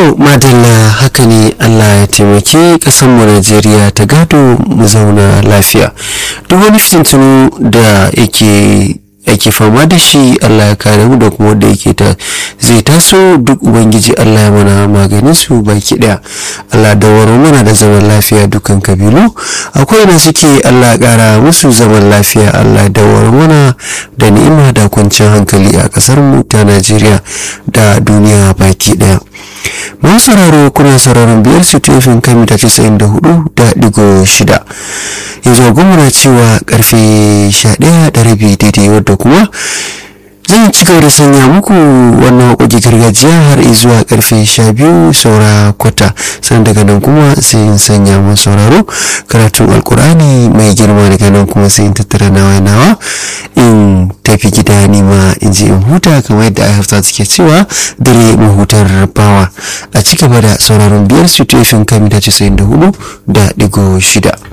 To madalla haka ne Allah ya taimaki mu Najeriya ta gado mu zauna lafiya. Duk wani fitintunu da yake ake fama da shi Allah ya kare mu da kuma wanda yake ta zai taso duk ubangiji Allah ya mana maganin su baki daya Allah da waro mana da zaman lafiya dukan kabilu akwai da suke Allah ya kara musu zaman lafiya Allah da waro mana da ni'ima da kwanciyar hankali a kasar mu ta Najeriya da duniya baki daya mun sauraro kuna sauraron biyar su tefin kan mita casa'in da hudu da digo shida yanzu gwamna cewa karfe sha ɗaya da rabi daidai wadda kuma zan ci gaba da sanya muku wannan waƙoƙi gargajiya har zuwa karfe sha biyu saura kwata sannan daga nan kuma sai in sanya mu sauraro karatun alkur'ani mai girma daga nan kuma sai in tattara nawa nawa in tafi gida nima in je in huta kamar yadda ai hafsa suke cewa dare mahutar bawa a ci gaba da sauraron biyar su tefin kan mita casa'in da hudu da digo shida